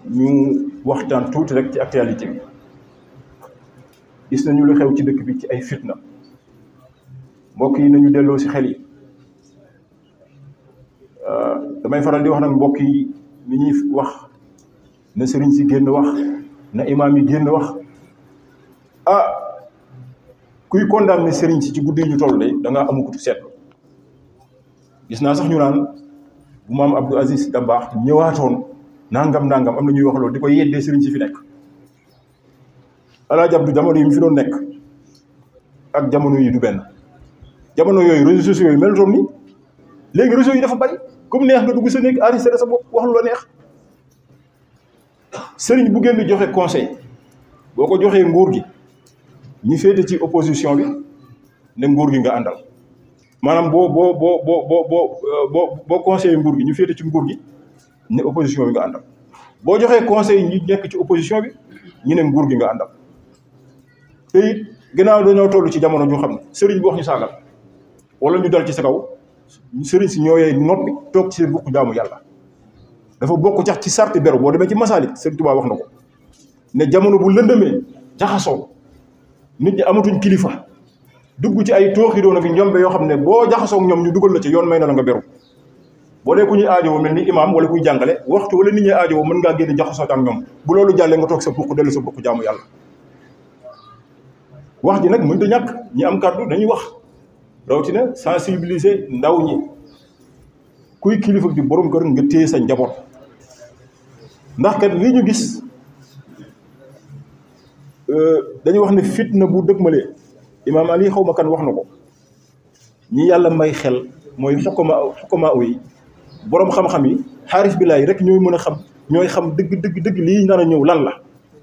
ñu waxtaan tuuti rek ci actualité bi gis nañu lu xew ci dëkk bi ci ay fitna mbokk yi nañu delloo ci xel yi damay faral di wax nag mbokk yi ni ñuy wax na sëriñ si génn wax na imaam yi génn wax ah kuy condamné sëriñ si ci guddi ñu toll de da ngaa amukutu seetlu gis naa sax ñu naan bu maam Abdou Aziz Dabakh ñëwaatoon nangam nangam am na ñuy wax loolu di ko yeddee sëriñ si fi nekk alaaji Abdou jamono yi mu fi doon nekk ak jamono yi du benn jamono yooyu réseaux sociaux yooyu melutoon ni léegi réseaux yi dafa bari comme neex nga dugg sa néeg enregistré sa bopp wax lu la neex sëriñ bu génn joxe conseil boo ko joxee nguur gi ñi féete ci opposition bi ne nguur gi nga àndal maanaam boo boo boo boo boo boo boo boo conseillé nguur gi ñu féete ci nguur gi ne opposition bi nga àndal boo joxee conseil ñi nekk ci opposition bi ñu ne nguur gi nga àndal te it gannaaw dañoo toll ci jamono ñu xam ne sëriñ bu wax ñu saagal wala ñu dal ci sa kaw sëriñ si ñooyee noppi toog ci seen bukk jaamu yàlla dafa bokk cax ci sarti beru boo demee ci masaalik sëriñ Tuubaa wax na ko ne jamono bu lëndëmee jaxasoo nit ñi amatuñ kilifa dugg ci ay tooxi doona fi njombe yoo xam ne boo jaxasoo ñoom ñu dugal la ci yoon may na la nga beru boo dee ku ñuy aajowoo mel ni imaam wala kuy jàngale waxtu wala nit ñi aajowoo mën ngaa génn jaxasoo ak ñoom bu loolu jàllee nga toog sa bukk dellu sa bukk jaamu yàlla wax ji nag mënta ñàkk ñi am kàddu dañuy wax rawatina sensibiliser ndaw ñi kuy kilifa di borom kër nga téye sa njaboot ndax kat lii ñu gis dañuy wax ne fitna bu dëgmalee imaam Ali xaw ma kan wax na ko ñi yàlla may xel mooy xukkama xukkama yi borom xam-xam yi xaarif billaay rek ñooy mën a xam ñooy xam dëgg dëgg dëgg lii nar a ñëw lan la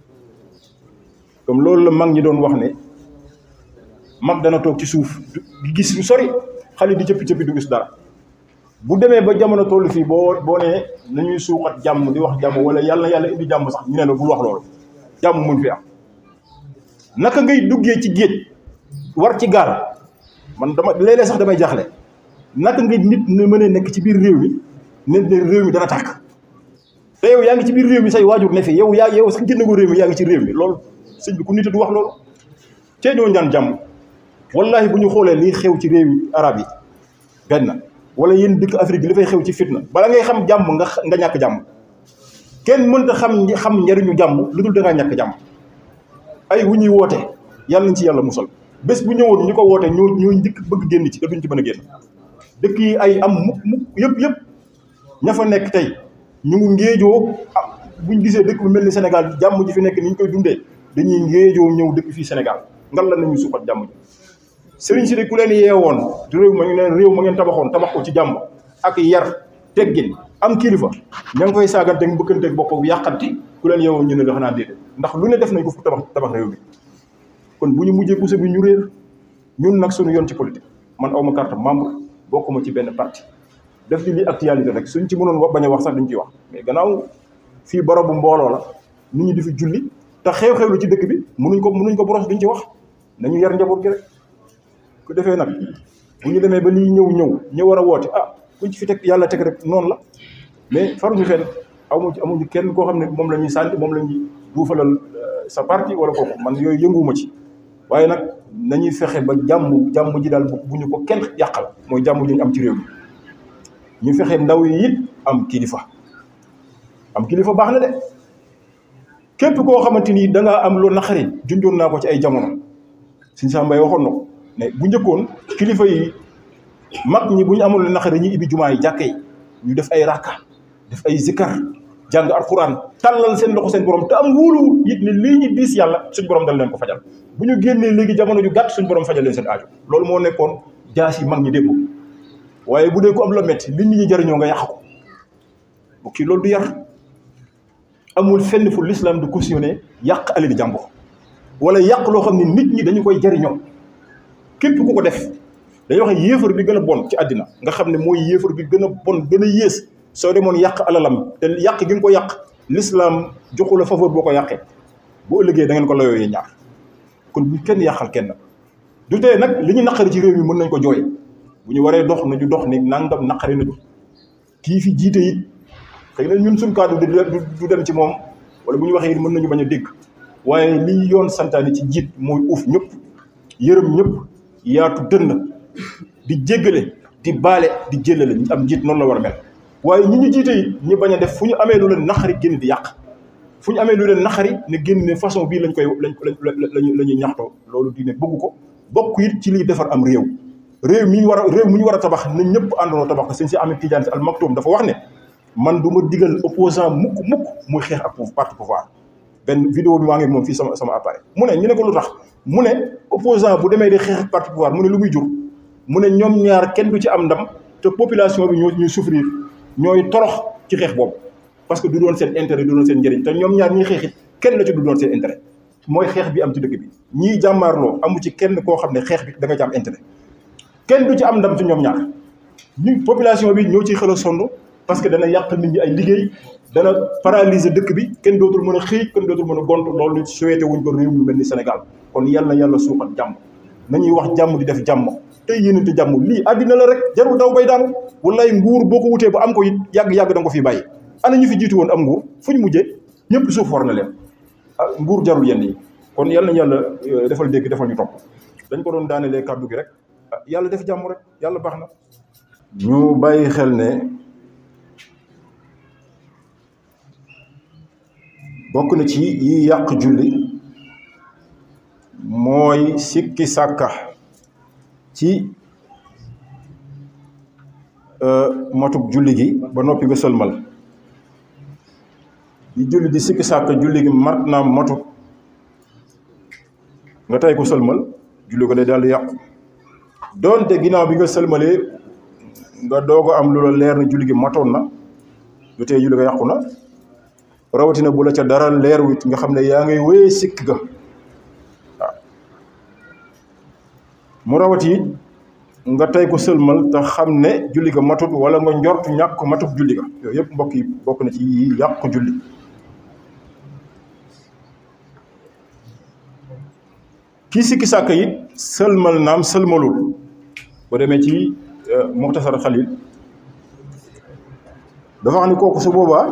comme loolu la mag ñi doon wax ne mag dana toog ci suuf di gis lu sori xale di cëppi cëppi du gis dara bu demee ba jamono toll fii boo boo nee nañuy suuxat jàmm di wax jàmm wala yàlla na yàlla indi jàmm sax ñu ne la bul wax loolu jàmm mun fi am naka ngay duggee ci géej war ci gaal man dama léeg-léeg sax damay jaaxle naka nga nit ne mën a nekk ci biir réew mi ne ne réew mi dana tàkk te yow yaa ngi ci biir réew mi say waajur ne fi yow yaa yow sax génn ko réew mi yaa ngi ci réew mi loolu sëñ bi ku nit du wax loolu tey ñoo ñaan jàmm wallahi bu ñu xoolee liy xew ci réew arab yi benn wala yéen dëkk Afrique li fay xew ci fitna bala ngay xam jàmm nga nga ñàkk jàmm kenn mënta xam xam njariñu jàmm lu dul da ngaa ñàkk jàmm ay wu ñuy woote yàlla nañ ci yàlla musal bés bu ñëwoon ñu ko woote ñoo ñooy njëkk bëgg génn ci te duñ ci mën a génn dëkk yi ay am mukk mukk yëpp yëpp ña fa nekk tey ñu ngi ngéejoo buñ gisee dëkk bu mel ni Sénégal jàmm ji fi nekk ni ñu koy dundee dañuy ngéejoo ñëw dëkk fii Sénégal ngal la nañu suuxat jàmm ji sëriñ si de ku leen yeewoon réew ma ñu ne réew ma ngeen tabaxoon tabax ko ci jàmm ak yar teggin am kilifa ña ngi koy saagante bëkkanteeg bopp yàqanti ku leen yeewoon ñu ne la xanaa déedéet ndax lu ne def nañ ko fu tabax tabax réew mi kon bu ñu mujjee pousse bi ñu réer ñun nag suñu yoon ci politique man awma carte membre bokkuma ci benn parti def li li actualité rek suñ ci mënoon wax bañ a wax sax duñ ciy wax mais gannaaw fii barabu mbooloo la nit ñi di fi julli te xew-xew lu ci dëkk bi mënuñ ko mënuñ ko boros duñ ci wax nañu yar njaboot gi rek ku defee nag bu ñu demee ba lii ñëw ñëw ñu war a woote ah kuñ ci fi teg yàlla teg rek noonu la mais faruñu fenn amu ci amuñu kenn koo xam ne moom la ñuy sànni moom la ñuy duufalal sa parti wala kooku man yooyu yënguwuma ci waaye nag nañuy fexe ba jàmm jàmm ji daal bu ñu ko kenn yàqal mooy jàmm ji ñu am ci réew mi ñu fexe ndaw yi it am kilifa am kilifa baax na de képp koo xamante ni da ngaa am loolu naqari junjoon naa ko ci ay jamono suñ saa mbay waxoon na ko ne bu njëkkoon kilifa yi mag ñi bu ñu amul naqari ñu ibi jumaa yi jàkke yi ñu def ay rakka def ay zikar jàng alquran tàllal seen loxo seen borom te am wóolu it ne lii ñu diis yàlla suñ borom dal leen ko fajal bu ñu génnee léegi jamono ju gàtt suñ borom fajal leen seen aajo loolu moo nekkoon jaas yi mag ñi démb waaye bu dee ko am la métti li nit ñi jëriñoo nga yàq ko bu kii loolu du yar amul fenn fu l'islam du cautionné yàq alali jàmbur wala yàq loo xam ne nit ñi dañu koy jëriñoo képp ku ko def dañuy wax yéefar bi gën a bon ci àddina nga xam ne mooy yéefar bi gën a bon gën a yées soo demoon yàq alalam te yàq gi nga ko yàq l'islam joxu la faveur boo ko yàqee bu ëllëgee da ngeen ko layooyee ñaar kon bu kenn yàqal kenn du tee nag li ñu naqari ci réew mi mën nañ ko jooy bu ñu waree dox nañu dox ni nangam naqari nañu kii fi jiite it xëy na ñun suñ kàddu du dem ci moom wala bu ñu waxee mën nañu bañ a dégg waaye li yoon santaane ci jiit mooy uuf ñëpp yërëm ñëpp yaatu dënn di jéggale di baale di jëlale ñu am jiit noonu la war a mel waaye ñi ñu jiite it ñi bañ a def fu ñu amee lu leen naqari génn di yàq fu ñu amee lu leen naqari ne génn ne façon bii lañ koy lañ lañ la ñuy ñaxtoo loolu diine bëgg ko bokk it ci liy defar am réew réew mi ñu war a réew mi ñu war a tabax na ñëpp àndandoo tabax ko sëñ si Ahmed Tidiane Sy Al Maktoum dafa wax ne man du ma digal opposant mukk mukk muy xeex ak parti pouvoir benn vidéo bi maa ngi moom fii sama sama appareil mu ne ñu ne ko lu tax mu ne opposant bu demee di xeex ak parti pouvoir mu ne lu muy jur mu ne ñoom ñaar kenn du ci am ndam te population bi ñoo ñuy souffrir ñooy torox ci xeex boobu parce que du doon seen intérêt du doon seen njëriñ te ñoom ñaar ñiy xeex it kenn la ci du doon seen intérêt mooy xeex bi am ci dëkk bi ñii jàmmaarloo amu ci kenn koo xam ne xeex bi da nga ci am intérêt kenn du ci am ndam ci ñoom ñaar ñu population bi ñoo ciy xel a sonn parce que dana yàq nit ñi ay liggéey dana paralyser dëkk bi kenn dootul mën a xëy kenn dootul mën a gont loolu souhaité wuñ ko réew mu mel ni Sénégal kon yàlla na yàlla suuxat jàmm nañuy wax jàmm di def jàmm tey yéenante jàmm lii àddina la rek jarul daw bay daanu wallaay nguur boo ko wutee ba am ko it yàgg-yàgg da nga ko fi bàyyi ana ñu fi jiitu woon am nguur fu ñu mujjee ñëpp suuf war na leen ah nguur jarul yenn yi kon yàlla na yàlla defal dégg defal ñu topp dañ ko doon daanelee kàddu gi rek yàlla def jàmm rek yàlla baax na ñu bàyyi xel ne bokk na ci yi yàq julli mooy sikki sàkka ci matuk julli gi ba noppi nga sëlmal di julli di sikki sàkka julli gi mat naa matut nga tey ko sëlmal julli ko day daal di yàqu doonte ginnaaw bi nga sëlmalee nga doog a am lu la leer na julli gi matoon na lu tee julli ga yàqu na rawatina bu la ca dara leer wit nga xam ne yaa ngay wéyee sikk ga waaw mu rawati it nga tey ko sëlmal te xam ne julli ga matut wala nga njort ñàkk matut julli ga yooyu yëpp mbokk yi bokk na ci yi yàq julli kii sikki sàkk it sëlmal naam sëlmalul boo demee ci muxtasar xalil dafa xam ne kooku su boobaa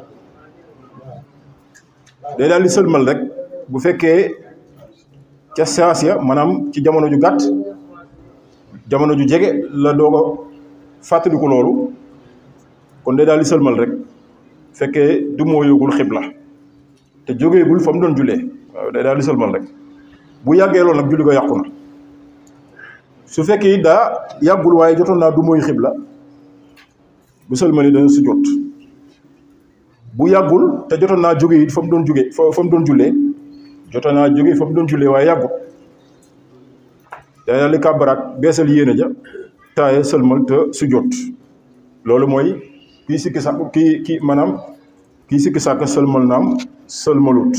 day daal di sëlmal rek bu fekkee ca saas ya maanaam ci jamono ju gàtt jamono ju jege la doog a fàttaliku loolu kon day daal di sëlmal rek fekkee du moo yóogul xibla te jógeegul fa mu doon jullee waaw day daal di sëlmal rek bu yàggee loolu nag julli ko yàqu na su fekkee it daa yàggul waaye jotoon naa du mooy xibla bu sëlmali dana su jot bu yàggul te jotoon naa jóge it fa mu doon jóge fa fa mu doon jullee jotoon naa jóge fa mu doon jullee waaye yàggut day daal di kàbbaraat beesal yéene ja taaye sëlmal te su jot loolu mooy kii sikki sàkk kii kii maanaam kii sikki sàkk sëlmal naam sëlmalut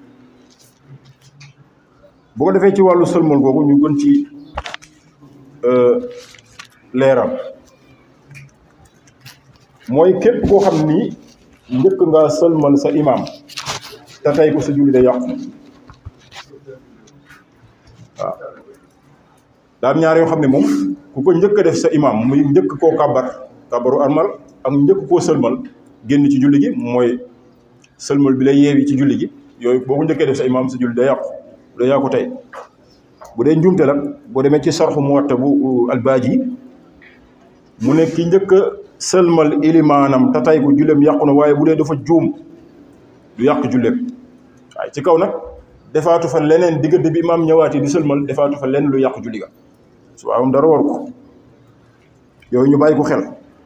bu ko defee ci wàllu sëlmal googu ñu gën ci leeral mooy képp koo xam ni njëkk nga sëlmal sa imaam te tey ko sa julli day yàqu waaw daam ñaar yoo xam ne moom ku ko njëkk a def sa imaam muy njëkk koo kàbbar kàbbaru armal ak njëkk koo sëlmal génn ci julli gi mooy sëlmal bi lay yeewi ci julli gi yooyu boo ko njëkkee def sa imaam sa julli day yàqu day yàqu tey bu dee njuumte la boo demee ci sarxu muwatta bu albaaji mu ne ki njëkk a sëlmal ilimaanam te tay ko julleem yàqu na waaye bu dee dafa juum du yàq julleem waaye ci kaw nag defaatu fa leneen diggante bi imaam ñëwaatee di sëlmal defaatu fa leneen lu yàq julli ga su am dara war ko yooyu ñu bàyyi ko xel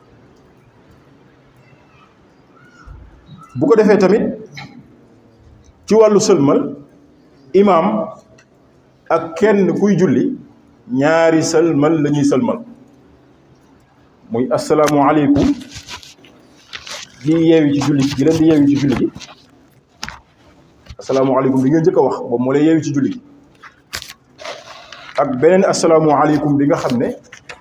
bu ko defee tamit ci wàllu sëlmal imaam ak kenn kuy julli ñaari sëlmal la ñuy sëlmal muy asalaamualeykum di yeewi ci julli gi leen di yeewi ci julli gi asalaamualeykum bi nga njëkk a wax boobu moo lay yeewi ci julli gi ak beneen asalaamualeykum bi nga xam ne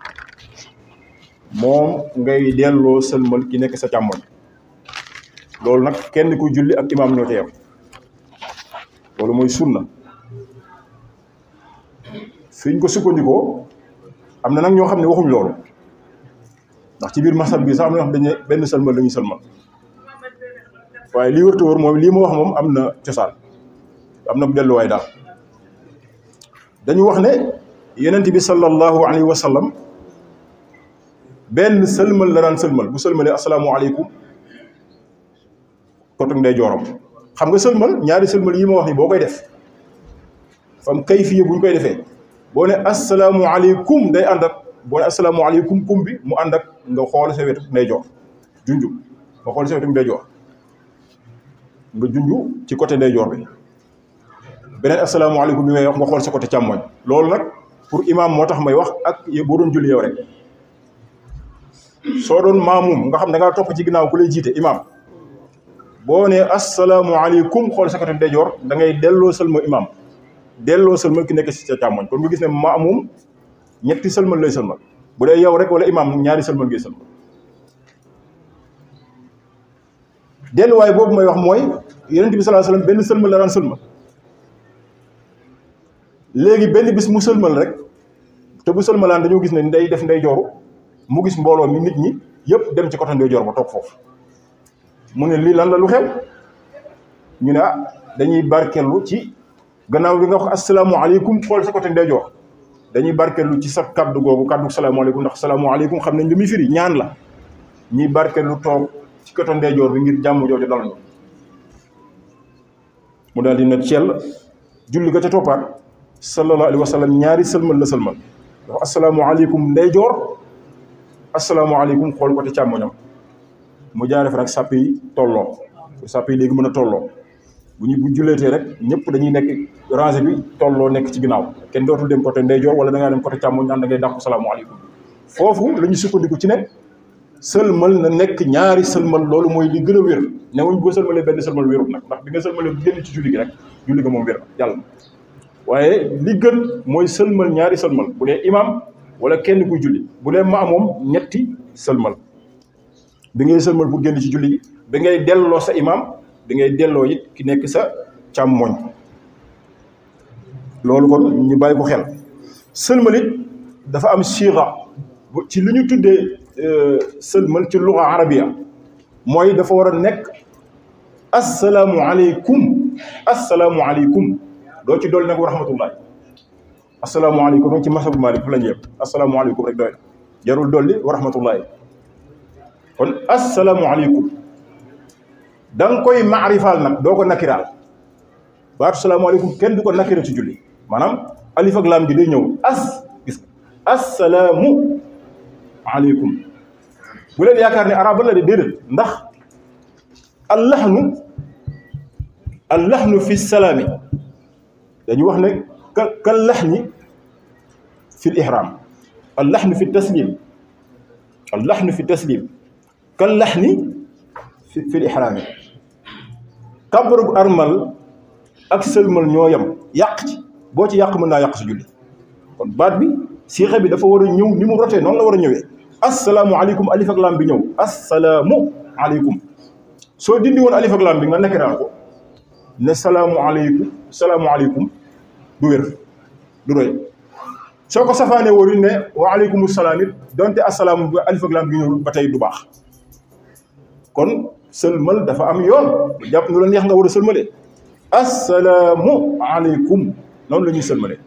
moom ngay delloo sëlmal ki nekk sa càmmoñ loolu nag kenn kuy julli ak imaam ñoo ca yem loolu mooy sunna fiñ ko sukkandikoo am na nag ñoo xam ne waxuñ loolu ndax ci biir masal bi sax am na ñoo xam dañu benn sëlmal la ñuy sëlmal waaye lii wërta wër moom lii ma wax moom am na cosaan am na delluwaay daal dañu wax ne yenent bi sallallahu alayhi wa sallam benn sëlmal la daan sëlmal bu sëlmalee asalaamualeykum kotuk ndey joorom xam nga sëlmal ñaari sëlmal yi ma wax ni boo koy def fam kayfiye bu ñu koy defee boo ne asalaamualeykum day ànd ak boo ne asalaamualeykum kum bi mu ànd ak nga xool sa wetu ndey joor junju nga xool sa wetu ndey joor nga junju ci côté ndey joor bi beneen asalaamaaleykum bi may wax nga xool sa côté càmmoñ loolu nag pour imam moo tax may wax ak boo doon julli yow rek soo doon maamum nga xam ne nga topp ci ginnaaw ku lay jiite imam boo ne asalaamaaleykum xool sa côté ndeyjoor da ngay delloo sëlma imam delloo sëlma ki nekk ci sa càmmoñ kon nga gis ne maamum ñetti sëlmal lay sëlmal bu dee yow rek wala imam ñaari sëlmal ngay sëlmal delluwaay boobu may wax mooy yonent bi sallallahu alayhi wasallam benn sëlmal la daan sëlmal léegi benn bis mu sëlmal rek te bu sëlmalaan dañoo gis ne nday def nday jooru mu gis mbooloo mi nit ñi yëpp dem ci côté nday joor ba toog foofu mu ne lii lan la lu xew ñu ne ah dañuy barkellu ci gannaaw bi nga wax asalaamaaleykum xool sa côté nday joor dañuy barkellu ci sa kaddu googu kaddu salaamaaleykum ndax salaamaaleykum xam nañ li muy firi ñaan la ñuy barkellu toog ci côté nday joor bi ngir jàmm jooju dal ñu mu daal di ne cell julli ga ca toppaat sallallahu alayhi wa sallam ñaari sëlmal la sëlmal dafa asalaamualeykum ndeyjoor asalaamualeykum xool côté càmmoñam mu jaaree fa nag sàpp yi tolloo sàpp yi léegi mën a tolloo bu ñu bu julleetee rek ñëpp dañuy nekk rangée bi tolloo nekk ci ginnaaw kenn dootul dem côté ndeyjoor wala da ngaa dem côté càmmoñ naan da ngay dàqu salaamualeykum foofu la ñu sukkandiku ci ne sëlmal na nekk ñaari sëlmal loolu mooy li gën a wér newuñ boo sëlmalee benn sëlmal wérut nag ndax bi nga sëlmalee bu génn ci julli gi rek julli ga moom wér yàlla waaye li gën mooy sëlmal ñaari sëlmal bu dee imam wala kenn kuy julli bu dee ma moom ñetti sëlmal bi ngay sëlmal pour génn ci julli gi bi ngay delloo sa imam bi ngay delloo it ki nekk sa càmmoñ loolu kon ñu bàyyi ko xel sëlmal it dafa am siira ci li ñu tuddee sëlmal ci luga arabia mooy dafa war a nekk assalaamu aleykum assalaamu aleykum doo ci dolli nag wa rahmatullahi asalaamaaleykum rek ci masabu Maalik fu la ñu yëpp asalaamaaleykum rek doy jarul dolli wa rahmatullahi kon asalaamaaleykum da nga koy maarifaal nag doo ko nakiraal baatu salaamaaleykum kenn du ko nakira ci julli maanaam alif ak laam gi day ñëw as gis asalaamu aleykum bu leen yaakaar ne arab la de déedéet ndax allaxnu allaxnu fi salaami dañu wax ne ka kal laxni fi l ihram al laxnu fi taslim al laxnu fi taslim kal laxni fi fi l ihraami kàbbarug armal ak sëlmal ñoo yem yàq ci boo ci yàq mën naa yàq su julli kon baat bi siixa bi dafa war a ñëw ni mu rotee noonu la war a ñëwee assalaamu aleykum alif ak lam bi ñëw assalaamu aleykum soo dindi woon alif ak lam bi nga nekkiraal ko ne salaamu aleykum salaamu aleykum du wér du doy soo ko safaanee wóorul ne wa aleykum salaam it donte assalaamu bi alif ak lam bi ñëw ba tey du baax kon sëlmal dafa am yoon jàpp nu la neex nga war a sëlmalee assalaamu aleykum noonu la ñuy sëlmalee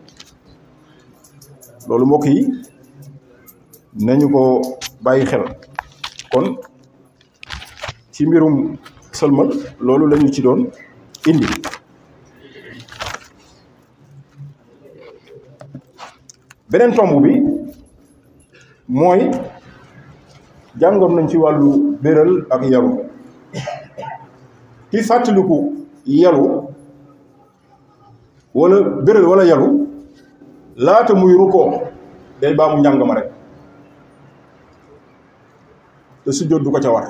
loolu mbokk yi nañu ko bàyyi xel kon ci mbirum sëlmal loolu lañu ci doon indi beneen tomb bi mooy jàngoon nañ ci wàllu béral ak yaru ki fàttaliku yaru wala béral wala yaru laata muy rukkoo day baamu njàng ma rek te sujjóot du ko ca war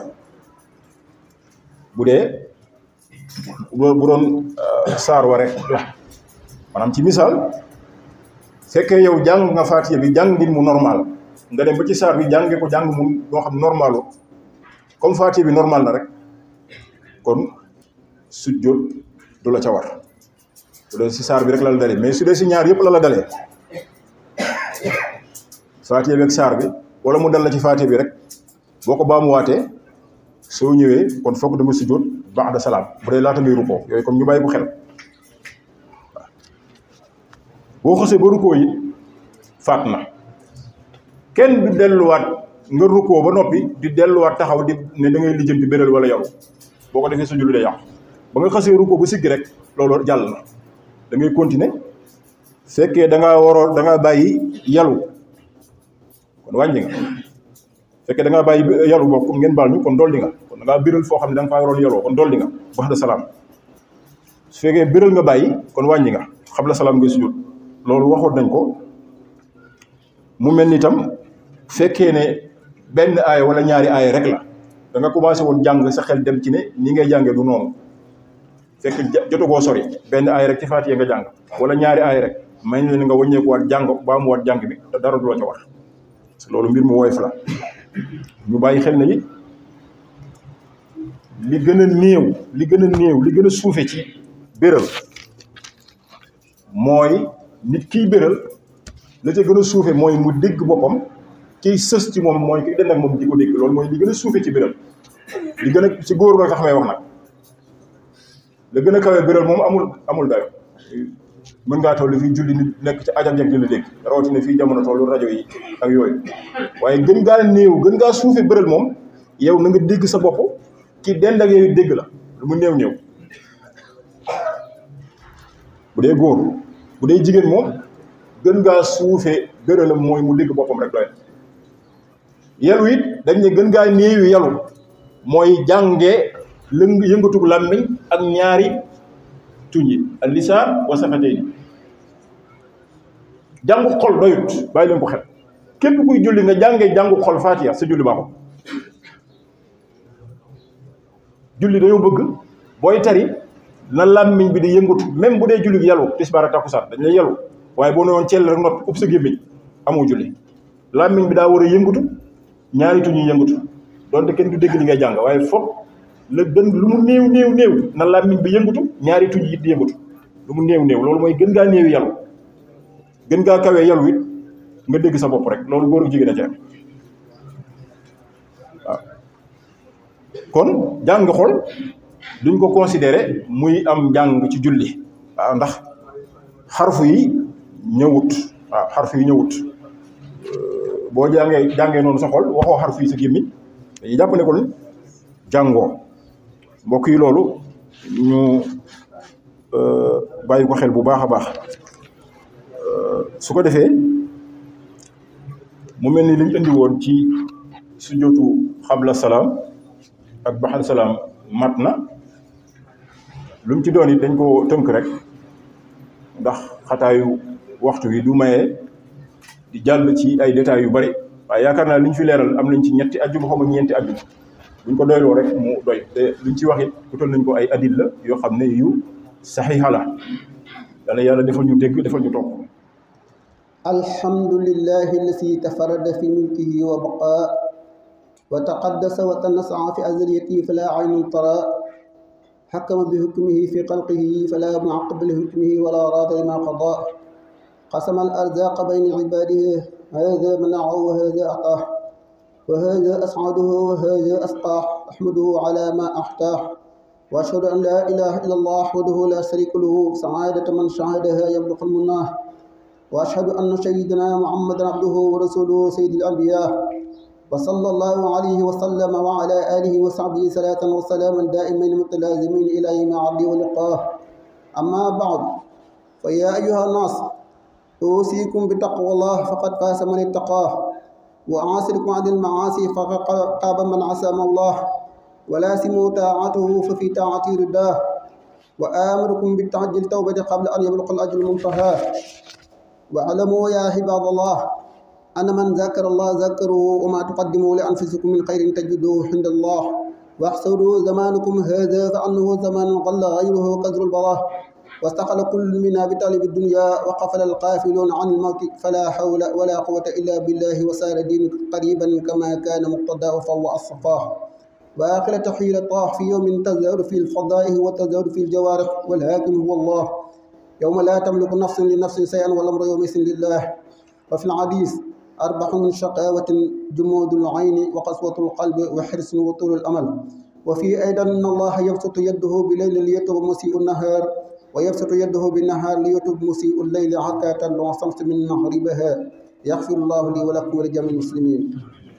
bu dee bu doon saar wa rek la maanaam ci misaal fekkee yow jàng nga faatiya bi jàngin mu normal nga dem ba ci saar bi jànge ko jàng mu loo xam normalu comme faatiya bi normal na rek kon sujjóot du la ca war bu dee si saar bi rek la la dalee mais su dee si ñaar yëpp la la dalee faatiya bi ak saar bi wala mu dal la ci faatiya bi rek boo ko baamuwaatee soo ñëwee kon foog da nga sujjóot ba'da salaam bu dee laata ngay rukkoo yooyu comme ñu bàyyi bu xel boo xësee ba rukkoo yi faat na kenn du delluwaat nga rukkoo ba noppi di delluwaat taxaw di ne da ngay lijjanti bérél wala yow boo ko defee sa julli day yàqu ba nga xësee rukkoo ba siggi rek loolu jàll na da ngay continuer fekkee da ngaa waroo da ngaa bàyyi yalu kon wàññi nga fekkee da ngaa bàyyi yalu bokk ngeen baal ñu kon dolli nga kon da ngaa biral foo xam ne da nga faa waroon yaloo kon dolli nga ba'da salaam su fekkee biral nga bàyyi kon wàññi nga qabla salaam ngay sujud loolu waxoon nañ ko mu mel ni tam fekkee ne benn aaya wala ñaari aaya rek la da nga commencé woon jàng sa xel dem ci ne ni ngay jàngee du noonu fekk jotagoo sori benn aaya rek ci Faatiha nga jàng wala ñaari aaya rek may na leen nga wàññeekuwaat jàng baa mu waat jàng bi te dara du la ca war loolu mbir mu woyof la ñu bàyyi xel na it li gën a néew li gën a néew li gën a suufe ci béral mooy nit kiy béral la ca gën a suufe mooy mu dégg boppam kiy sës ci moom mooy kiy den ak moom di ko dégg loolu mooy li gën a suufe ci béral li gën a ci góor nga tax may wax nag la gën a kawee béral moom amul amul dayo mën ngaa toll fii julli nit nekk ci ajam jeg di la dégg rawatina fii jamono tollu rajo yi ak yooyu waaye gën ngaa néew gën ngaa suufe béral moom yow na nga dégg sa bopp ki dend ak yooyu dégg la lu mu néew néew bu dee góor bu dee jigéen moom gën ngaa suufe béralam mooy mu dégg boppam rek doy yalu it dañ ne gën ngaa néewi yalu mooy jànge lëng yëngatug làmmiñ ak ñaari tuñ yi al lisaan wa safatayni jàngu xol doyut bàyyi leen ko xel képp kuy julli nga jàngee jàngu xol faatiya sa julli baaxul julli dañoo bëgg booy tari na làmmiñ bi di yëngatu même bu dee julli yalu tisbaar ak takkusaan dañ lay yalu waaye boo ne woon ceel rek noppi ub sa gémmiñ amoo julli làmmiñ bi daa war a yëngatu ñaari tuñ yi yëngatu donte kenn du dégg li ngay jàng waaye foog la gën lu mu néew néew néew na làmmiñ bi yëngatu ñaari tuñ yi di yëngatu lu mu néew néew loolu mooy gën ngaa néewi yalu gën ngaa kawee yalu it nga dégg sa bopp rek loolu góor ak jigéen a ci am waaw kon jàng xol duñ ko considéré muy am njàng ci julli waaw ndax xarfu yi ñëwut waaw xarfu yi ñëwut boo jàngee jàngee noonu sa xol waxoo xarfu yi sa gémmiñ dañuy jàpp ne kon jàngoo mbokk yi loolu ñu bàyyi ko xel bu baax a baax su ko defee mu mel ni liñ indi woon ci sujjóotu xabla salaam ak baxal salaam mat na lu mu ci doon it dañ ko tënk rek ndax xataayu waxtu wi du maye di jàll ci ay détails yu bari waaye yaakaar naa li ñu fi leeral am nañ ci ñetti ajjuma xaw ma ñeenti ajjuma buñ ko doyloo rek mu doy te luñ ci wax it utal nañ ko ay adil la yoo xam ne yu saxiixa la yàlla yàlla defal ñu dégg defal ñu topp الحمد لله الذي تفرد في ملكه وبقاء وتقدس وتنسع في أزليته فلا عين ترى حكم بحكمه في خلقه فلا معقب لحكمه ولا راد لما قضى قسم الأرزاق بين عباده هذا منعه وهذا أعطاه وهذا أسعده وهذا أسقاه أحمده على ما أحتاه وأشهد أن لا إله إلا الله وحده لا شريك له سعادة من شهدها يبلغ المناه وأشهد أن سيدنا محمدا عبده ورسوله سيد الأنبياء وصلى الله عليه وسلم وعلى آله وصحبه صلاة وسلاما دائمين متلازمين إلى يوم عبده ولقاه أما بعد فيا أيها الناس أوصيكم بتقوى الله فقد فاز من اتقاه وأعاصركم عن المعاصي فقد قاب من عصى الله ولاسموا طاعته ففي طاعته رداه وآمركم بالتعجل التوبة قبل أن يبلغ الأجل المنتهى واعلموا يا عباد الله أن من ذكر الله ذكره وما تقدموا لأنفسكم من خير تجدوه عند الله واحسروا زمانكم هذا فأنه زمان قل غيره وكثر البلاء واستقل كل منا بطالب الدنيا وقفل القافلون عن الموت فلا حول ولا قوة إلا بالله وسار دين قريبا كما كان مقتداه فهو الصفاه وآخر تحيل طاح في يوم تزهر في الفضائه وتزهر في الجوارح والهاكم هو الله يوم لا تملك نفس لنفس شيئا والأمر يومئذ لله وفي الحديث أربح من شقاوة جمود العين وقسوة القلب وحرص وطول الأمل وفي أيضا أن الله يبسط يده بليل ليتوب مسيء النهار ويبسط يده بالنهار ليتوب مسيء الليل حتى تطلع الشمس من مغربها يغفر الله لي ولكم ولجميع المسلمين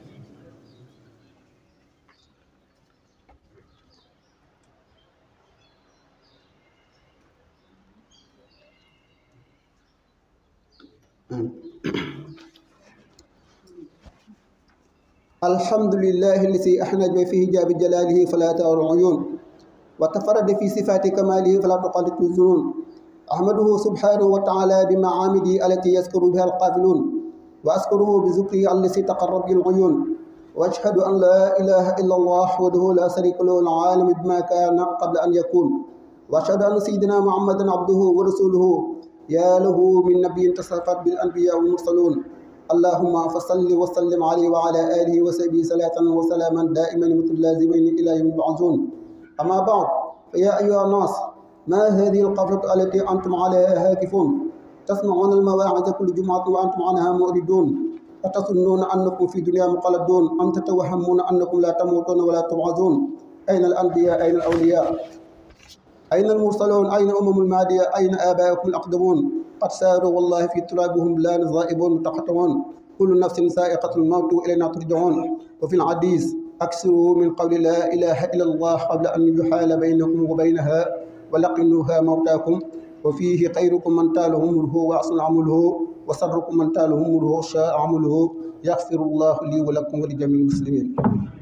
الحمد لله الذي أحنج في جاب جلاله فلا ترى العيون وتفرد في صفات كماله فلا تقلد الظنون أحمده سبحانه وتعالى بمعامده التي يذكر بها القافلون وأذكره بذكره الذي تقرب به العيون وأشهد أن لا إله إلا الله وحده لا شريك له العالم بما كان قبل أن يكون وأشهد أن سيدنا محمدا عبده ورسوله يا له من نبي تصفت بالأنبياء والمرسلون اللهم فصل وسلم عليه وعلى آله وصحبه صلاة وسلاما دائما متلازمين إلى يوم يبعثون أما بعد فيا أيها الناس ما هذه القفلة التي أنتم عليها هاكفون تسمعون المواعظ كل جمعة وأنتم عنها مؤردون أتظنون أنكم في دنيا مقلدون أم تتوهمون أنكم لا تموتون ولا تبعثون أين الأنبياء أين الأولياء أين المرسلون أين أمم المادية أين آباؤكم الأقدمون قد ساروا والله في ترابهم لا ذائبون متقطعون كل نفس سائقة الموت وإلينا ترجعون وفي الحديث أكثروا من قول لا إله إلا الله قبل أن يحال بينكم وبينها ولقنوها موتاكم وفيه خيركم من تاله مره وأحسن عمله وسركم من تاله مره شاء عمله يغفر الله لي ولكم ولجميع المسلمين